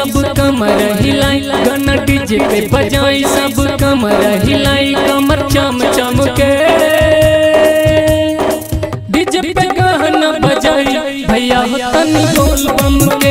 सब कमर हिलाई गाना डीजे पे बजाई सब कमर हिलाई कमर चम चम के डीजे पे गाना बजाई भैया हो तनी बोल बम के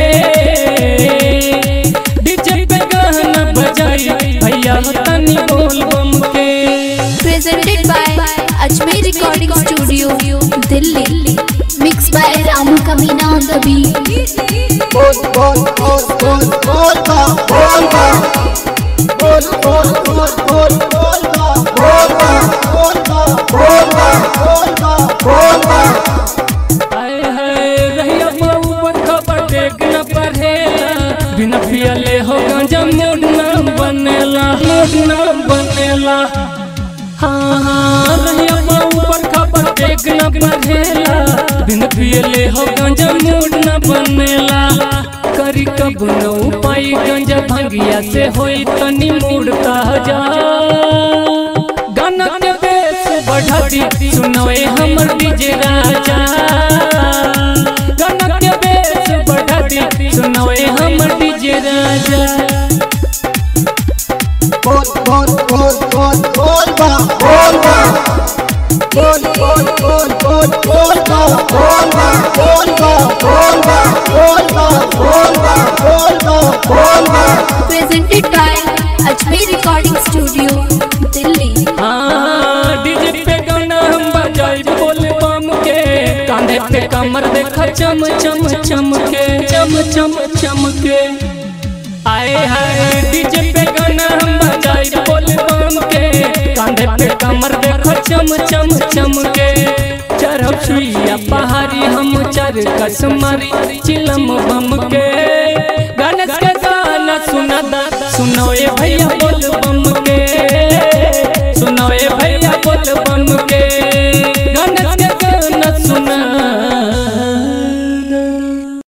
डीजे पे गाना बजाई भैया हो तनी बोल बम के presented by Ajmer Recording Studio, Delhi. Mixed by Ramu Kamina on the beat. बोल बोल बोल बोल बोल बा बोल बा बोल बोल बोल बोल बोल बा बोल बा बोल बा बोल बा बोल बा बोल बा हाय हाय रहिया बाबू बरखा पर देख न पढ़ेला बिना पियले हो गांजा मूड न बनेला मूड न बनेला हाँ हाँ रहिया बाबू बरखा पर देख न पढ़ेला बिना पियले हो गांजा मूड न बनेला करी कब न उपाय गांजा भंगिया से होई तनी मूड ताजा गाना के बेस बढ़ा दी सुनवे हमर डीजे राजा गाना के बेस बढ़ा दी सुनवे हमर डीजे राजा बोल बोल बोल बोल बोल बा बोल बा बोल बोल बोल बोल बोल बा बोल बा बोल बा बोल बा बोल बा बोल बा बोल बा बोल बा Presented by Ajmer Recording Studio, Delhi. हाँ डीजे पे गाना हम बजाई बोल बम के कांधे पे कमर देखा चम चम चम के चम चम चम के आए हाय डीजे पे गाना हम बजाई बोल बम के कांधे पे कमर देखा चम चम चम के चरब सुइया पहाड़ी हम चर कसमारी चिलम बम के गणेश के गाना सुना दा सुनो ये भैया बोल बम